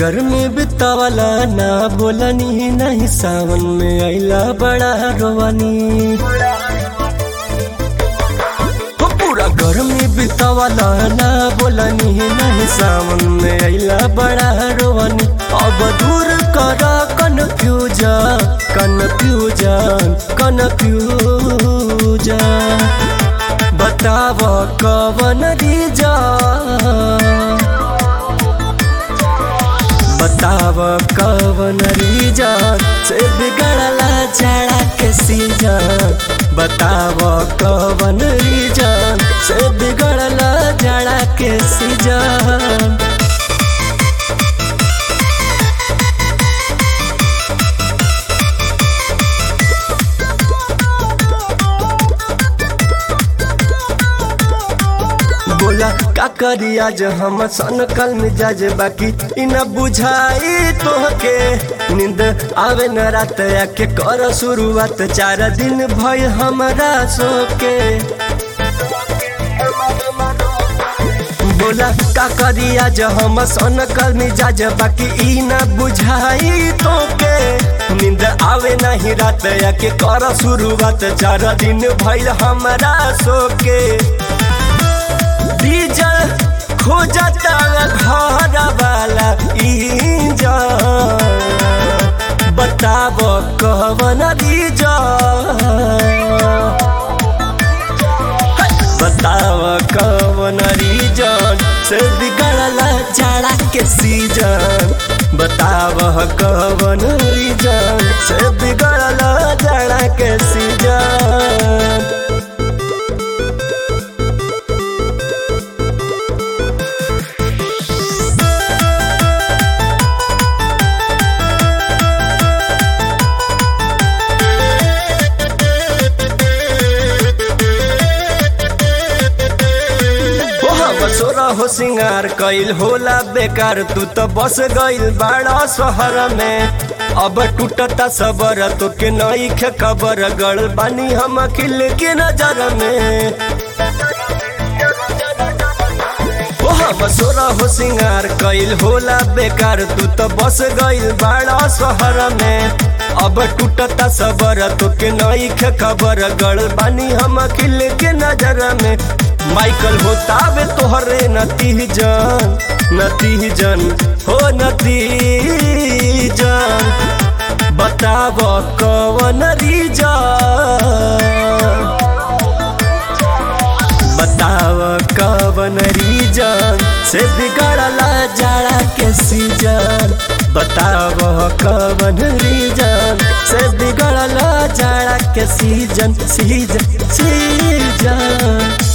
गर्मी बितावला ना बोलनी नहीं सावन में आइला बड़ा रोवानी हो पूरा गर्मी बितावला ना बोलनी नहीं सावन में आइला बड़ा रोवानी अब दूर कर कन्फ्यूजन कन्फ्यूजन कन्फ्यूजन बताव कवन रीजन बताव कवन रीजन से बिगड़ला जाड़ा के सीजन बताव कवन रीजन से बिगड़ला जाड़ा के सीजन बोला का करी आज हम सन कल मिजाज बाकी इ न बुझाई तोहके नींद आवे न रात आके कर शुरुआत चार दिन भय हमरा सोके बोला का करी आज हम सन कल मिजाज बाकी इ न बुझाई तोके नींद आवे नहीं रात आके कर शुरुआत चार दिन भइल हमरा सोके डीजल खोजता घर वाला इंजन बताब कवन रीजन बताव कवन रीजन से बिगड़ला जाड़ा के सीजन बताव कवन रीजन से बिगड़ला जाड़ा के सीजन सोरा हो सिंगार कइल होला बेकार तू तो बस गइल बाड़ा शहर में अब टूटता सबर तो के नई खे खबर गड़ बानी हम खिल के नजर में ओ हम सोरा हो सिंगार कइल होला बेकार तू तो बस गइल बाड़ा शहर में अब टूटता सबर तो के नई खे खबर गड़ बानी हम खिल के नजर में माइकल होतावे तोहरे नतीजन नतीजन हो नतीजन बताव कवन रीजन बताव कवन रीजन से बिगड़ला जाड़ा के सीजन बताव कवन रीजन से बिगड़ला जाड़ा के सीजन सीजन सीजन